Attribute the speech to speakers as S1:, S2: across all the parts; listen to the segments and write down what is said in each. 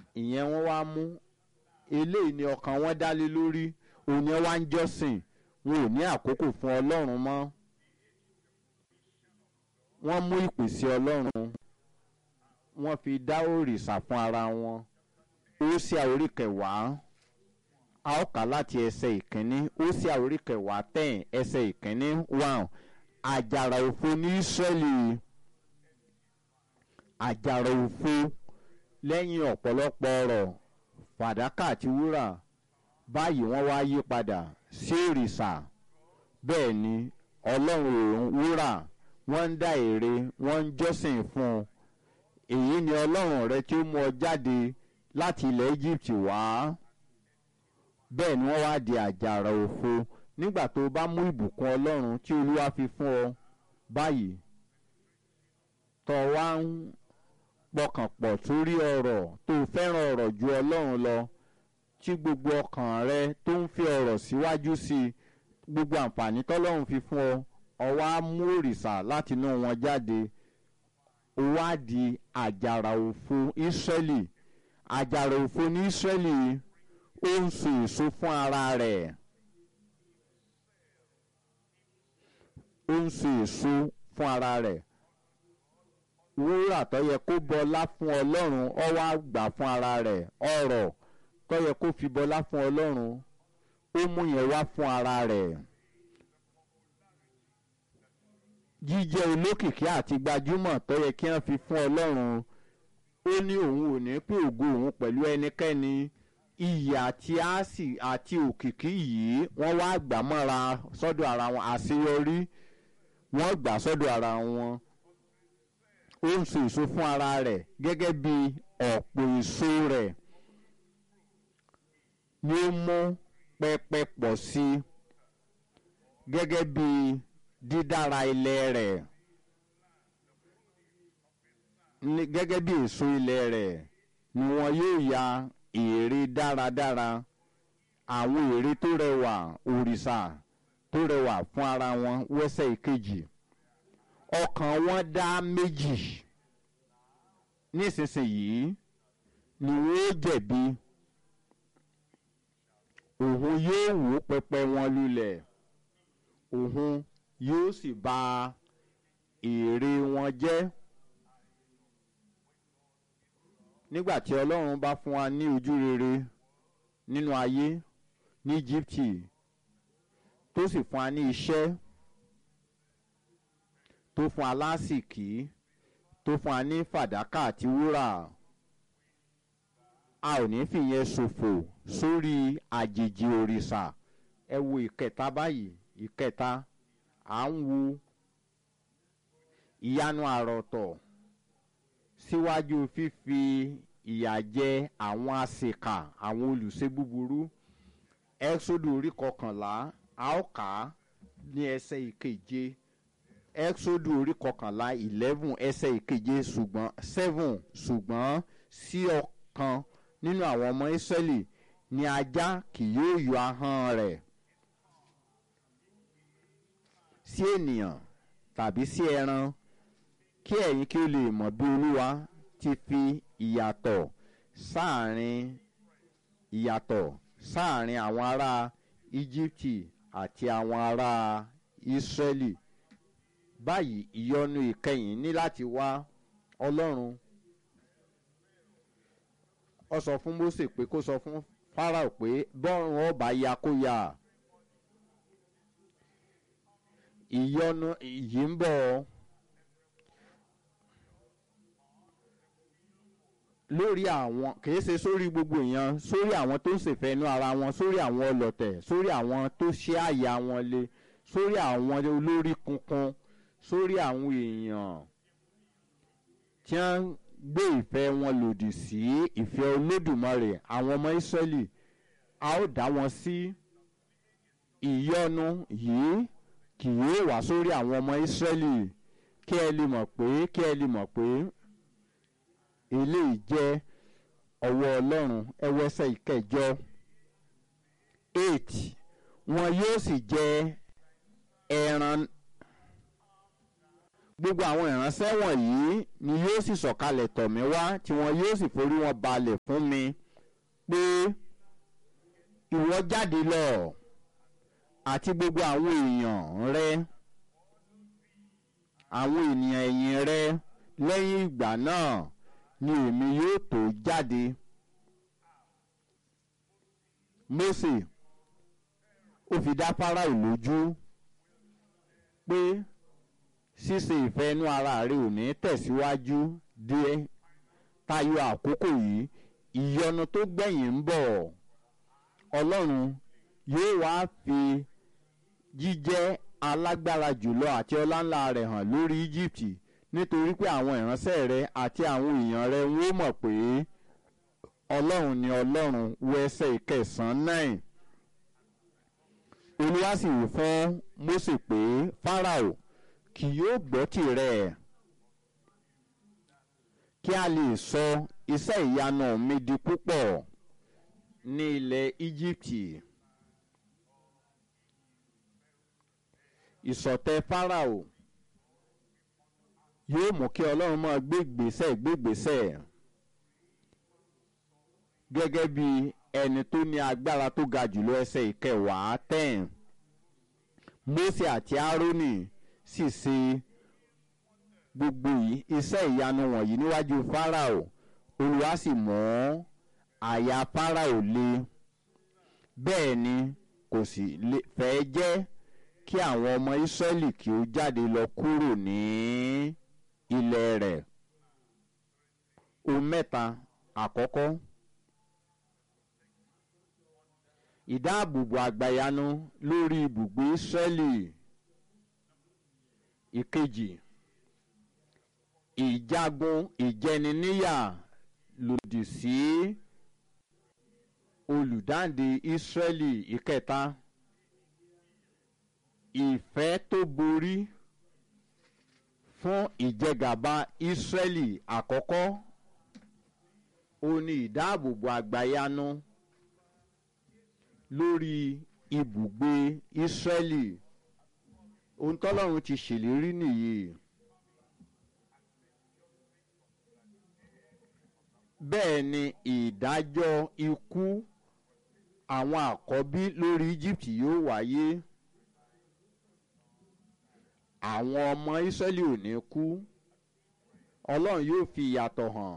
S1: ìyẹn wọ́n wá mú eléyìí ni ọkàn wọn dá lé lórí òun ni wọ́n á ń jọ́sìn wọn ò ní àkókò fún ọlọ́run mọ́ wọ́n mú ìpèsè ọlọ́run wọ́n fi dá òrìṣà fún ara wọn ó sí àórí kẹwàá a ó kà láti ẹsẹ̀ ìkíní ó sí àórí kẹwàá tẹ̀yìn ẹsẹ̀ ìkíní one àjàrà òfo ní Ísírẹ́lì àjàrà òfo lẹ́yìn ọ̀pọ̀lọpọ̀ ọ̀rọ̀ fàdákà àti wúrà báyìí wọ́n wá yí padà sí òrìṣà bẹ́ẹ̀ ni ọlọ́run òun wúrà wọ́n ń dá ère wọ́n ń jọ́sìn fún un èyí ni ọlọ́run rẹ tí ó mú ọ jáde láti ilẹ̀ Egypt wá bẹ́ẹ̀ ni wọ́n wá di àjàrà òfo nígbà tó o bá mú ìbùkún ọlọ́run tí olúwa fi fún ọ báyìí tó o wá ń pọkàn pọ̀ sórí ọ̀rọ̀ tó o fẹ́ràn ọ̀rọ̀ ju ọlọ́run lọ tí gbogbo ọkàn rẹ tó ń fi ọ̀rọ̀ síwájú sí i gbogbo àǹfààní tọ́lọ́run fi fún ọ ọ wá mú òrìṣà látinú wọn jáde ó wá di àjàrà òfo Ísírẹ́lì àjàrà òfo ní Ísírẹ́lì ó ń so èso fún ara rẹ̀ ó ń so èso fún ara rẹ̀ wúrà tó yẹ kó bọlá fún ọlọ́run ó wá gbà fún ara rẹ̀ ọrọ̀ tó yẹ kó fi bọlá fún ọlọ́run ó mú yẹn wá fún ara rẹ̀ jíjẹ́ olókìkí àti gbajúmọ̀ tó yẹ kí wọ́n fi fún ọlọ́run ó ní òun ò ní pé ògo òun pẹ̀lú ẹnikẹ́ni iyì àti àsì àti òkìkí yìí wọ́n wá gbà mọ́ra sọ́dọ̀ ara wọn àṣeyọrí wọ́n gbà sọ́dọ̀ ara wọn ó ń so èso fún ara rẹ̀ gẹ́gẹ́ bí ọ̀pọ̀ èso rẹ̀ ni ó mú pẹpẹ pọ̀ sí i gẹ́gẹ́ bí dídára ilẹ̀ rẹ̀ gẹ́gẹ́ bí èso ilẹ̀ rẹ̀ ni wọn yóò ya ère dáradára àwọn ère tó rẹwà òrìṣà tó rẹwà fún ara wọn wẹ́sẹ̀ ìkejì ọkàn wọn dá méjì nísinsìnyí ni wọn ó jẹ̀bi òun yóò wó pẹpẹ wọn lulẹ̀ òun yóò sì bà ère wọn jẹ́ nígbà tí ọlọ́run bá fún wa ní ojú rere nínú ayé ní Íjíbítì tó sì fún wa ní iṣẹ́ tó fún wa lásìkí tó fún wa ní fàdákà àti wúrà a ò ní fìyẹn ṣòfò sórí àjèjì òrìṣà ẹ wo ìkẹta báyìí ìkẹta à ń wo ìyanu àròtọ̀ síwájú fífi ìyà jẹ àwọn àṣekà àwọn olùṣe búburú ẹ́xódù orí kọkànlá a ó kà á ní ẹsẹ̀ ìkeje ẹ́xódù orí kọkànlá eleven ẹsẹ̀ ìkeje ṣùgbọ́n seven ṣùgbọ́n sí ọ̀kan nínú àwọn ọmọ Ísírẹ́lì ni ajá kì yóò yọ ahọ́n rẹ̀ sí ènìyàn tàbí sí ẹran kí ẹ̀yin kí ó lè mọ̀ bí olúwa ti fi ìyàtọ̀ sáàrin ìyàtọ̀ sáàrin àwọn ará íjíbítì àti àwọn ará ìsírẹ́lì báyìí ìyọnu ìkẹyìn ní láti wá ọlọ́run ó sọ fún Mósè pé kó sọ fún Fáráò pé bọ́run ọba ya kó ya ìyọnu yìí ń bọ̀ ọ́. lórí àwọn kìí ṣe sórí gbogbo èèyàn sórí àwọn tó ń ṣèfẹ́nu ara wọn sórí àwọn ọlọ̀tẹ̀ sórí àwọn tó ṣe àyà wọn le sórí àwọn olórí kunkun sórí àwọn èèyàn tí wọ́n gbé ìfẹ́ wọn lòdì sí ìfẹ́ olódùmarè àwọn ọmọ Ísírẹ́lì a ó dá wọn sí ìyọnu yìí kì yóò wá sórí àwọn ọmọ Ísírẹ́lì kí ẹ lè mọ̀ pé kí ẹ lè mọ̀ pé eléyìí jẹ́ ọwọ́ ọlọ́run ẹwẹ́sẹ̀ ìkẹjọ eight wọn yóò sì jẹ ẹran gbogbo àwọn ìránṣẹ́ wọ̀nyí ni yóò sì sọ̀kalẹ̀ tọ̀ mí wá tí wọn yóò sì forí wọn balẹ̀ fún mi pé ìwọ jáde lọ àti gbogbo àwọn èèyàn rẹ àwọn ènìyàn ẹ̀yìn rẹ lẹ́yìn ìgbà náà ni èmi yóò tó jáde. Mósè ó fi dá Fáráò lójú pé ṣíṣe ìfẹ́ inú ara rẹ ò ní tẹ̀síwájú dé tayọ àkókò yìí ìyọnu tó gbẹ̀yìn ń bọ̀ Ọlọ́run yóò wá fi jíjẹ́ alágbára jùlọ àti ọláńlá rẹ̀ hàn lórí Íjíbítì nítorí pé àwọn ìránṣẹ́ rẹ àti àwọn èèyàn rẹ wọ́n mọ̀ pé Ọlọ́run ni Ọlọ́run wo ẹsẹ̀ ìkẹsàn-án náà Olúwa sì wí fún Mósè pé Fáráò kì yóò gbọ́ tirẹ̀ kí a lè sọ iṣẹ́ ìyanu mi di púpọ̀ ní ilẹ̀ Íjíbítì. ìsọ̀tẹ̀ Fáráò yóò mú kí Ọlọ́run máa gbé ìgbésẹ̀ gbé ìgbésẹ̀ gẹ́gẹ́ bí ẹni tó ní agbára tó ga jùlọ ẹsẹ̀ ìkẹwàá ten Mósè àti Árónì sì ṣe gbogbo iṣẹ́ ìyanu wọ̀nyí níwájú Fáráò Olúwa sì mú àyà Fáráò le bẹ́ẹ̀ ni kò sì fẹ́ jẹ́ kí àwọn ọmọ Ísírẹ́lì kí ó jáde lọ kúrò ní ilẹ̀ rẹ̀ ohun mẹ́ta àkọ́kọ́ ìdáàbòbò àgbàyanu lórí ibùgbé Ísírẹ́lì ìkejì ìjagun ìjẹniníyà lòdì sí olùdáǹdè Ísírẹ́lì ìkẹta ìfẹ́ tó borí fún ìjẹgàba Ísírẹ́lì àkọ́kọ́ ó ní ìdáàbòbò àgbàyanu lórí ibùgbé Ísírẹ́lì ohun tọ́lọ́run ti ṣèlérí nìyí. bẹ́ẹ̀ ni ìdájọ́ ikú àwọn àkọ́bí lórí Egypt yóò wáyé àwọn ọmọ Ísírẹ́lì ò ní kú Ọlọ́run yóò fi ìyàtọ̀ hàn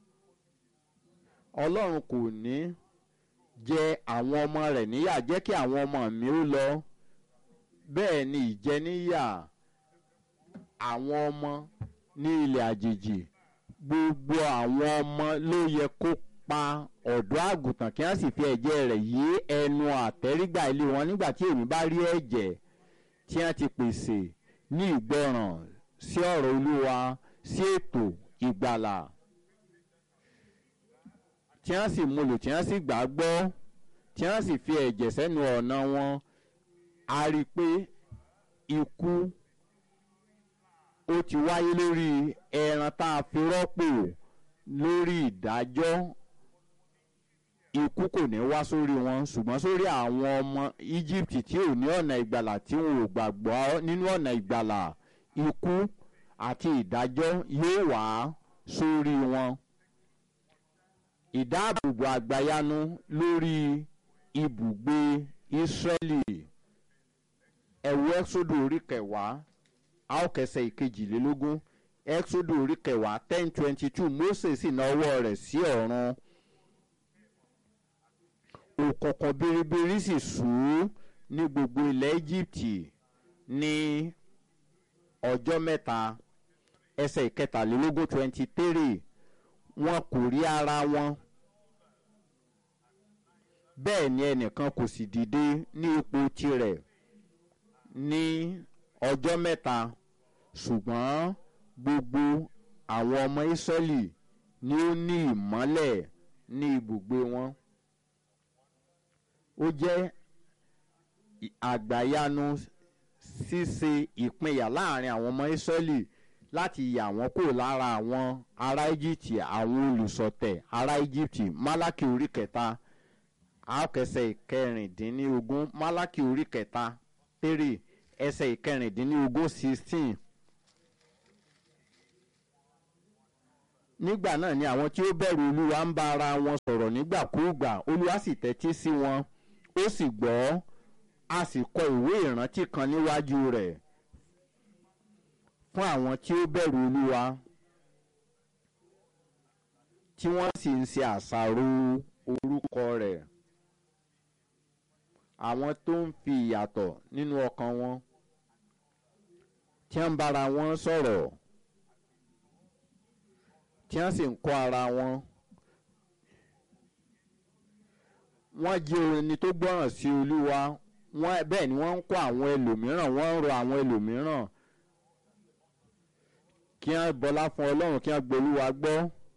S1: Ọlọ́run kò ní jẹ àwọn ọmọ rẹ̀ níyà jẹ́ kí àwọn ọmọ mi ó lọ bẹ́ẹ̀ ni ìjẹníyà àwọn ọmọ ní ilẹ̀ àjèjì gbogbo àwọn ọmọ ló yẹ kó pa ọ̀dọ́ àgùntàn kí wọ́n sì fi ẹ̀jẹ̀ rẹ̀ yí ẹnu àtẹ́rígbà ilé wọn nígbà tí èmi bá rí ẹ̀jẹ̀ tí wọ́n ti pèsè ní ìgbọràn sí ọ̀rọ̀ Olúwa sí ètò ìgbàlà tí wọ́n sì múlò tí wọ́n sì gbà gbọ́ tí wọ́n sì fi ẹ̀jẹ̀ sẹ́nu ọ̀nà wọn a rí i pé ikú ó ti wáyé lórí ẹran tá a fi rọ́pò lórí ìdájọ́ ikú kò ní wá sórí wọn ṣùgbọ́n sórí àwọn ọmọ Egypt tí ò ní ọ̀nà ìgbàlà tí wọn ò gbàgbọ́ nínú ọ̀nà ìgbàlà ikú àti ìdájọ́ yóò wá sórí wọn ìdáàbòbò àgbàyanu lórí ibùgbé Ísírẹ́lì ẹ̀wù ẹ́sódò orí kẹwàá a ó kẹsẹ̀ ìkejìlélógún ẹ́sódò orí kẹwàá ten twenty two Mósè sì na ọwọ́ rẹ̀ sí ọ̀run òkùnkùn biribiri sì ṣú ní gbogbo ilẹ̀ Íjíbítì ní ọjọ́ mẹ́ta ẹsẹ̀ ìkẹtàlélógún twenty three wọn kò rí ara wọn bẹ́ẹ̀ ni ẹnìkan kò sì dìde ní ipò tirẹ̀ ní ọjọ́ mẹ́ta ṣùgbọ́n gbogbo àwọn ọmọ Ísírẹ́lì ni ó ní ìmọ́lẹ̀ ní ibùgbé wọn ó jẹ́ àgbàyanu ṣíṣe ìpínyà láàrin àwọn ọmọ Ísírẹ́lì láti yà wọ́n kúrò lára àwọn ará Íjíbítì àwọn olùṣọ̀tẹ̀ ará Íjíbítì Málákì orí kẹta àkẹsẹ̀ ìkẹrìndínlógún Málákì orí kẹta three ẹsẹ̀ ìkẹrìndínlógún sixteen nígbà náà ni àwọn tí ó bẹ̀rù olúwa ń bá ara wọn sọ̀rọ̀ nígbàkúùgbà olúwa sì tẹ́tí sí wọn ó sì gbọ́ a sì kọ ìwé ìrántí kan níwájú rẹ̀ fún àwọn tí ó bẹ̀rù olúwa tí wọ́n sì ń ṣe àṣàrò orúkọ rẹ̀ àwọn tó ń fi ìyàtọ̀ nínú ọkàn wọn tí wọ́n ń bára wọn sọ̀rọ̀ tí wọ́n sì ń kọ́ ara wọn wọ́n jẹ́ ẹni tó gbọ́ràn sí olúwa wọ́n bẹ́ẹ̀ ni wọ́n ń kọ́ àwọn ẹlòmíràn wọ́n ń rọ àwọn ẹlòmíràn kí wọ́n bọlá fún ọlọ́run kí wọ́n gbólúwa gbọ́.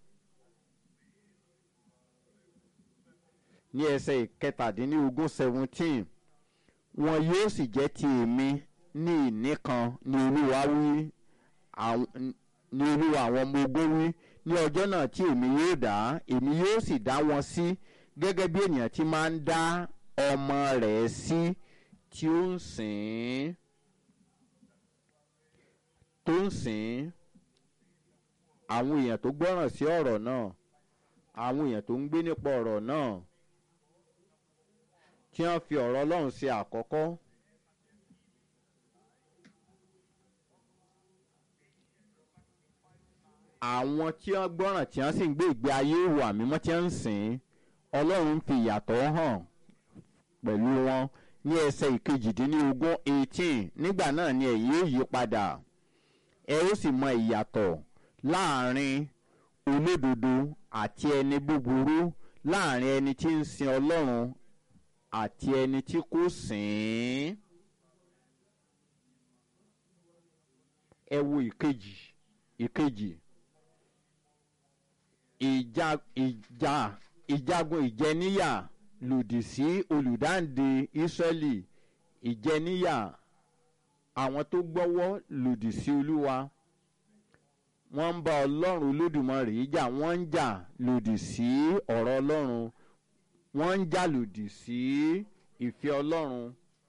S1: ní ẹsẹ̀ ìkẹtàdínlógún seventeen wọn yóò sì jẹ́ ti èmi ní ìní kan ní olúwa wí ní olúwa àwọn ọmọ ogun wí ní ọjọ́ náà tí èmi yóò dá èmi yóò sì dá wọn sí gẹ́gẹ́ bí ènìyàn ti máa ń dá ọmọ rẹ̀ sí tí ó ń sìn ín tó ń sìn ín àwọn èèyàn tó gbọ́ràn sí ọ̀rọ̀ náà àwọn èèyàn tó ń gbé nípa ọ̀rọ̀ náà tí wọ́n fi ọ̀rọ̀ ọlọ́run ṣe àkọ́kọ́. àwọn tí wọ́n gbọ́ràn tí wọ́n sì ń gbé ìgbé ayé ìwà mímọ́ tí wọ́n ń sìn ọlọ́run fi ìyàtọ̀ hàn pẹ̀lú wọn ní ẹsẹ̀ ìkejìdínlógún eighteen nígbà náà ni ẹ̀yin yóò yí padà ẹ ó sì mọ ìyàtọ̀ láàrin olódodo àti ẹni búburú láàrin ẹni tí ń sin ọlọ́run àti ẹni tí kò sìn ín. ẹ wo ìkejì ìkejì ìjà ìjà ìjagun ìjẹníyà lòdì sí olùdáǹdè ìsírẹ́lì ìjẹníyà àwọn tó gbọ́wọ́ lòdì sí olúwa wọ́n ń bá ọlọ́run olódùmarè jà wọ́n ń jà lòdì sí ọ̀rọ̀ ọlọ́run wọ́n ń jà lòdì sí ìfẹ́ ọlọ́run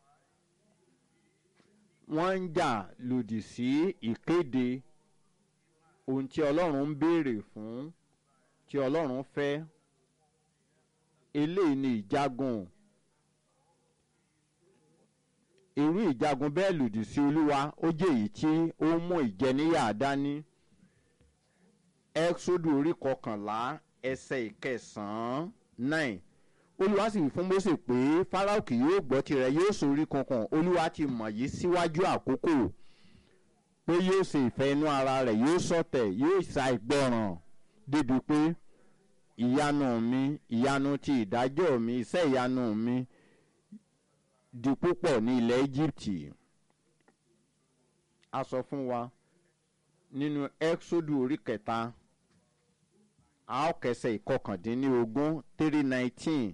S1: wọ́n ń jà lòdì sí ìkéde ohun tí ọlọ́run ń béèrè fún tí ọlọ́run fẹ́ eléyìí ni ìjagun irú ìjagun bẹ́ẹ̀ lòdì sí olúwa ó jẹ́ èyí tí ó mú ìjẹníyà dání ẹ́xódù orí kọkànlá ẹsẹ̀ ìkẹsàn-án nine olúwa sì wí fún Mósè pé Fáráò kì yóò gbọ́ tirẹ̀ yóò sorí kankan olúwa ti mọ̀ yìí síwájú àkókò pé yóò ṣe ìfẹ́ inú ara rẹ̀ yóò ṣọ̀tẹ̀ yóò ṣàìgbọràn débi pé ìyanu mi ìyanu ti ìdájọ́ mi iṣẹ́ ìyanu mi di púpọ̀ ní ilẹ̀ Íjíbítì a sọ fún wa nínú Ẹ́xódù orí kẹta a ó kẹsẹ̀ ìkọkàndínlógún three nineteen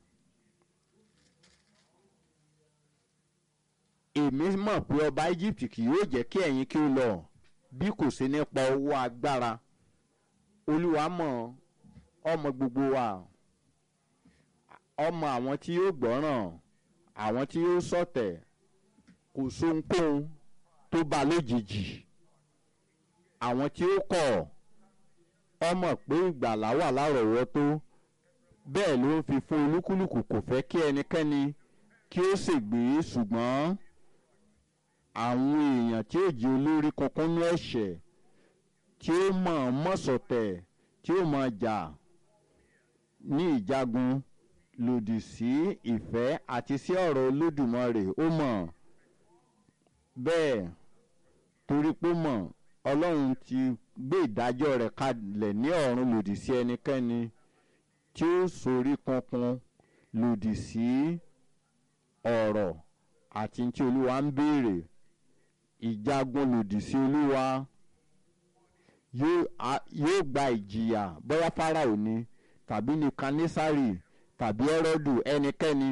S1: èmi mọ̀ pé ọba Egypt kì yóò jẹ́ kí ẹ̀yin kí ó lọ bí kò sí nípa owó agbára olúwa mọ̀ ọmọ gbogbo wa ọmọ àwọn tí yóò gbọ́ràn àwọn tí yóò ṣọ̀tẹ̀ kò sóhunkóhun tó bá lójijì àwọn tí ó kọ̀ ọmọ pé ìgbàlá wà lárọ̀ọ́wọ́tó bẹ́ẹ̀ ló ń fi fún olúkúlùkù kò fẹ́ kí ẹnikẹ́ni kí ó ṣègbé ṣùgbọ́n àwọn èèyàn tí ó jẹ́ olórí kankan ní ẹ̀ṣẹ̀ tí ó mọ̀ mọ̀sọ̀tẹ̀ tí ó mọ̀ jà ní ìjagun lòdì sí ìfẹ́ àti sí ọ̀rọ̀ olódùmarè ó mọ̀ bẹ́ẹ̀ torí pé mọ̀ ọlọ́run ti gbé ìdájọ́ rẹ̀ kalẹ̀ ní ọ̀run lòdì sí ẹnikẹ́ni tí ó sorí kankan lòdì sí ọ̀rọ̀ àti tí olúwa ń béèrè ìjagun lòdì sí olúwa yóò gba ìjìyà bóyá fáráò ni tàbí ní kanísárì tàbí ẹrọ́dù ẹnikẹ́ni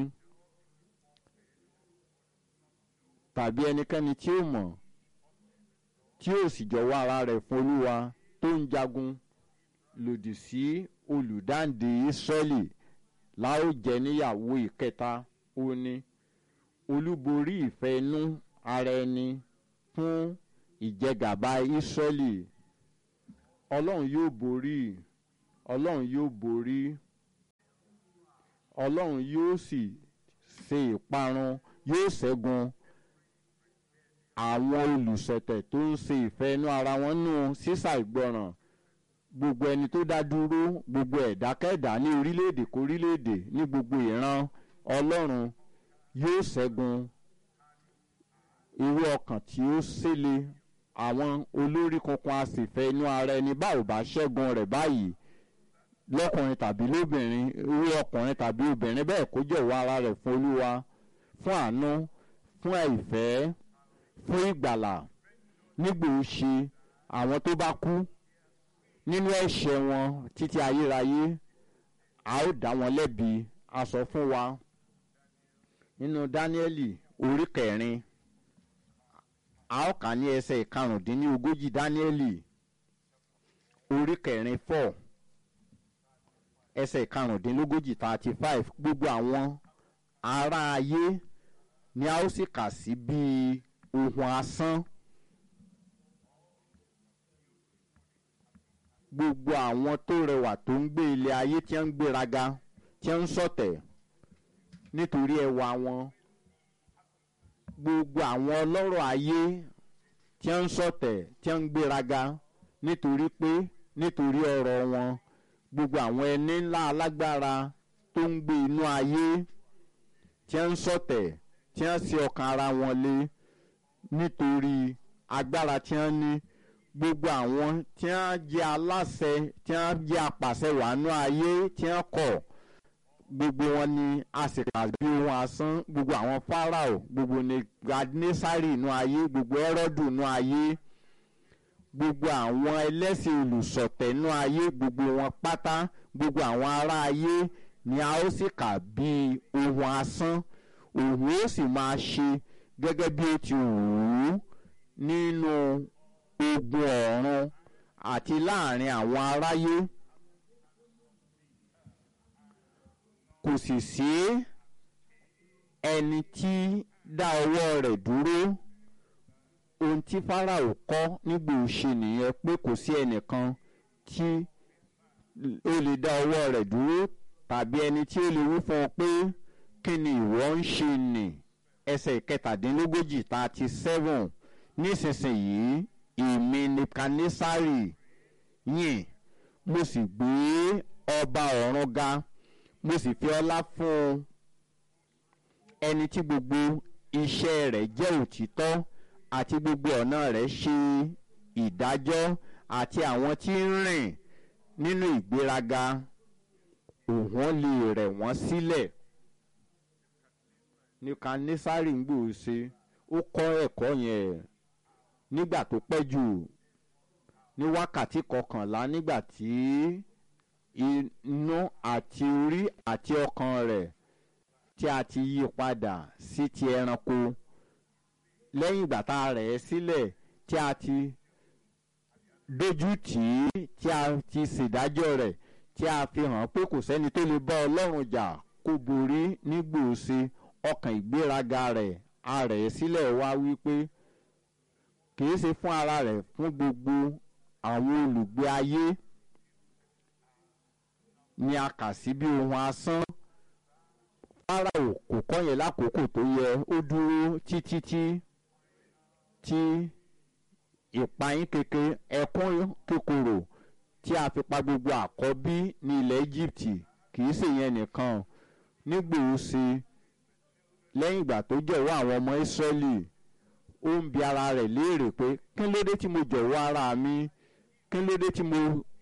S1: tàbí ẹnikẹ́ni tí ó mọ̀ tí ó sì jọ̀wọ́ ara rẹ̀ fún olúwa tó ń jagun lòdì sí olùdáǹdè ìsírẹ́lì láò jẹ́ níyàwó ìkẹta ó ní olúborí ìfẹ́ inú ara ẹni fún ìjẹgàba ìsírẹ́lì ọlọ́run yóò borí ọlọ́run yóò borí ọlọ́run yóò sì ṣe ìparun yóò ṣẹ́gun àwọn olùṣọ̀tẹ̀ tó ń ṣe ìfẹ́ inú ara wọn nù sísà ìgbọràn gbogbo ẹni tó dá dúró gbogbo ẹ̀dákẹ́dá ní orílẹ̀-èdè kórílẹ̀-èdè ní gbogbo ìran ọlọ́run yóò ṣẹ́gun irú ọkàn tí ó ṣẹlẹ̀ àwọn olórí kankan a sì fẹ́ inú ara ẹni bá ò bá ṣẹ́gun rẹ̀ báyìí lọ́kùnrin tàbí lóbìnrin irú ọkùnrin tàbí obìnrin bẹ́ẹ̀ kó jọ̀wọ́ ara rẹ̀ fún olúwa fún àánú fún ìfẹ́ fún ìgbàlà nígbà ó ṣe àwọn tó bá kú nínú ẹ̀ṣẹ̀ wọn títí ayérayé a ó dá wọn lẹ́bi a sọ fún wa nínú dáníẹ́lì orí kẹrin a ó kà ní ẹsẹ̀ ìkarùndínlógójì dáníẹ́lì orí kẹrin four ẹsẹ̀ ìkarùndínlógójì thirty five gbogbo àwọn ará ayé ni a ó sì kà sí bíi ohun asán gbogbo àwọn tó rẹwà tó ń gbé ilé ayé tí ń gbéraga tí ń ṣọ̀tẹ̀ nítorí ẹwà wọn gbogbo àwọn ọlọ́rọ̀ ayé tí ń ṣọ̀tẹ̀ tí ń gbéraga nítorí pé nítorí ọrọ̀ wọn gbogbo àwọn ẹni ńlá alágbára tó ń gbé inú ayé tí ń ṣọ̀tẹ̀ tí ń ṣe ọkàn ara wọn lé nítorí agbára tí wọ́n ní gbogbo àwọn tí wọ́n jẹ́ aláṣẹ tí wọ́n jẹ́ apàṣẹ wàánú ayé tí wọ́n kọ̀ gbogbo wọn ni a sì kà bí ohun asán gbogbo àwọn Fáráò gbogbo Nebukadnesari inú ayé gbogbo Hẹ́rọ́dù inú ayé gbogbo àwọn ẹlẹ́sìn olùṣọ̀tẹ̀ inú ayé gbogbo wọn pátá gbogbo àwọn ará ayé ni a ó sì kà bí ohun asán òun ó sì máa ṣe gẹ́gẹ́ bí ó ti wù ú nínú ogun ọ̀run àti láàrin àwọn aráyé kò sì sí ẹni tí dá ọwọ́ rẹ̀ dúró ohun tí Fáráò kọ́ nígbà òṣè nìyẹn pé kò sí ẹnìkan tí ó lè dá ọwọ́ rẹ̀ dúró tàbí ẹni tí ó lè wí fún ọ pé kí ni ìwọ ń ṣe nì ẹsẹ̀ ìkẹtàdínlógójì thirty seven nísinsìnyí èmi Nebukadnesari yìn mo sì gbé ọba ọ̀run ga mo sì fi ọlá fún ẹni tí gbogbo iṣẹ́ rẹ̀ jẹ́ òtítọ́ àti gbogbo ọ̀nà rẹ̀ ṣe ìdájọ́ àti àwọn tí ń rìn nínú ìgbéraga òun lè rẹ̀ wọ́n sílẹ̀ Nebukadnesari ń gbòòsè ó kọ́ ẹ̀kọ́ yẹn nígbà tó pẹ́ jù ní wákàtí kọkànlá nígbà tí inú àti orí àti ọkàn rẹ̀ tí a ti yí padà sí ti ẹranko lẹ́yìn ìgbà tá a rẹ̀ ẹ́ sílẹ̀ tí a ti dójú tì í tí a ti ṣèdájọ́ rẹ̀ tí a fi hàn pé kò sẹ́ni tó lè bá Ọlọ́run jà kó borí nígbòóṣe ọkàn ìgbéraga rẹ̀ a rẹ̀ ẹ́ sílẹ̀ wá wípé kìí ṣe fún ara rẹ̀ fún gbogbo àwọn olùgbé ayé ni a kà sí bí ohun asán Fáráò kò kọ́ yẹn lákòókò tó yẹ ó dúró títí tí tí ìpayín keke ẹkún kíkorò tí a fi pa gbogbo àkọ́bí ní ilẹ̀ Egypt kìí ṣe yẹn nìkan nígbòóṣe lẹ́yìn ìgbà tó jọ̀wọ́ àwọn ọmọ Ísírẹ́lì ó ń bi ara rẹ̀ léèrè pé kí ló dé tí mo jọ̀wọ́ ara mi kí ló dé tí mo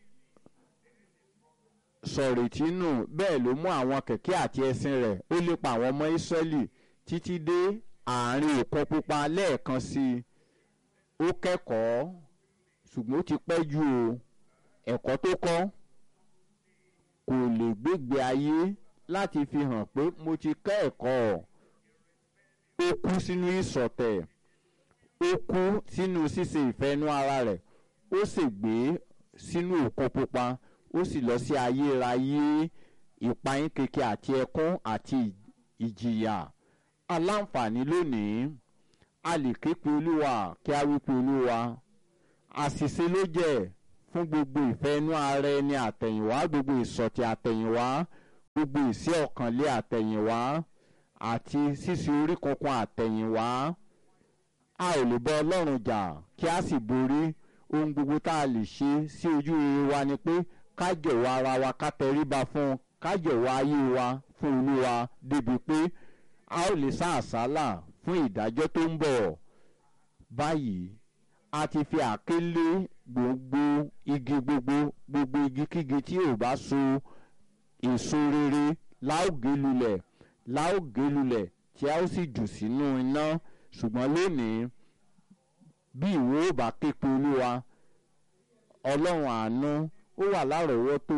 S1: sọ̀rètí nù bẹ́ẹ̀ ló mú àwọn kẹ̀kẹ́ àti ẹṣin rẹ̀ ó lépa àwọn ọmọ Ísírẹ́lì títí dé àárín òkun pupa lẹ́ẹ̀kan sí i ó kẹ́kọ̀ọ́ ṣùgbọ́n ó ti pẹ́ jù o ẹ̀kọ́ tó kọ́ kò lè gbégbé ayé láti fi hàn pé mo ti kẹ́ ẹ̀kọ́ ó kú sínú ìṣọ̀tẹ̀ ó kú sínú ṣíṣe ìfẹ́ inú ara rẹ̀ ó sì gbé sínú òkun pupa ó sì lọ sí ayérayé ìpayín keke àti ẹkún àti ìjìyà aláǹfààní lónìí a lè ké pe olúwa kí a wí pe olúwa àṣìṣe ló jẹ́ fún gbogbo ìfẹ́ inú ara ẹni àtẹ̀yìnwá gbogbo ìsọ̀tì àtẹ̀yìnwá gbogbo ìsí ọ̀kànlé àtẹ̀yìnwá àti ṣíṣe orí kankan àtẹ̀yìnwá a ò lè bá ọlọ́run jà kí a sì borí ohun gbogbo tá a lè ṣe sí ojú rere wa ni pé ká jọ̀wọ́ ara wa ká tẹríba fún un ká jọ̀wọ́ ayé wa fún olúwa débi pé a ó lè sá àsálà fún ìdájọ́ tó ń bọ̀ báyìí a ti fi àké lé gbogbo igi gbogbo gbogbo igi kígi tí ò bá so èso rere láògé lulẹ̀ láògé lulẹ̀ tí a ó sì jù sínú iná ṣùgbọ́n lónìí bí ìwọ ò bá képe olúwa ọlọ́run àánú ó wà lárọ̀ọ́wọ́tò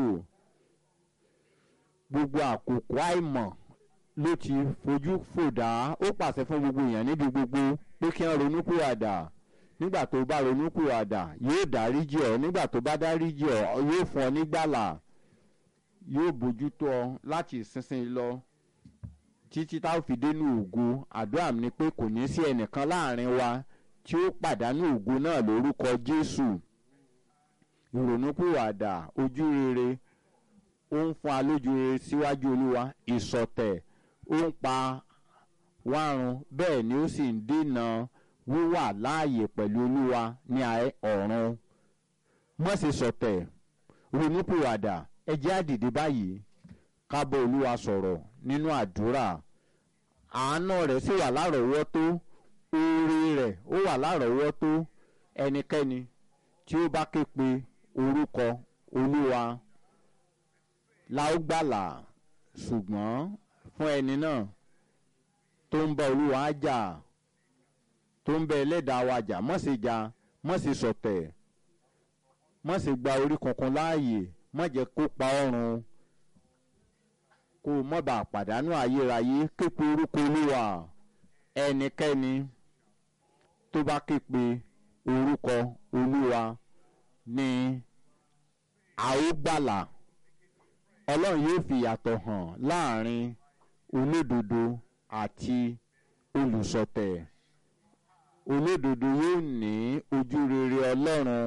S1: gbogbo àkókò àìmọ̀ ló ti fojú fòdà ó pàṣẹ fún gbogbo èèyàn níbi gbogbo pé kí wọ́n ronúpìwàdà nígbà tó bá ronúpìwàdà yóò dáríjì ọ́ nígbà tó bá dáríjì ọ́ yóò fún ọ nígbàlà yóò bójútó ọ láti ìsinsìnyí lọ títí tá a fi dénú ògo àdúrà mi ni pé kò ní sí ẹnìkan láàrin wa tí ó pàdánù ògo náà lórúkọ Jésù ìrònúpìwàdà ojú rere ó ń fún alójú rere síwájú Olúwa ìsọ̀tẹ̀ ó ń pa wárun bẹ́ẹ̀ ni ó sì ń dènà wíwà láàyè pẹ̀lú Olúwa ní ọ̀run má ṣe sọ̀tẹ̀ ronúpìwàdà ẹ jẹ́ á dìde báyìí ká bá Olúwa sọ̀rọ̀ nínú àdúrà àánú rẹ̀ sì wà lárọ̀ọ́wọ́tó oore rẹ̀ ó wà lárọ̀ọ́wọ́tó ẹnikẹ́ni tí ó bá ké pe orúkọ Olúwa la ó gbàlà ṣùgbọ́n fún ẹni náà tó ń bá Olúwa jà tó ń bẹ ẹlẹ́dàá wa jà má ṣe jà má ṣe sọ̀tẹ̀ má ṣe gba orí kankan láàyè má jẹ́ kó pa ọrùn kó o má bàa pàdánù ayérayé képe orúkọ Olúwa ẹnikẹ́ni tó bá képe orúkọ Olúwa ní a ó gbàlà Ọlọ́run yóò fi ìyàtọ̀ hàn láàrin olódodo àti olùsọ̀tẹ̀ olódodo yóò ní ojú rere Ọlọ́run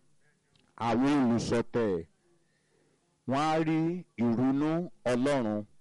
S1: àwọn olùsọ̀tẹ̀ wọ́n á rí ìrunú Ọlọ́run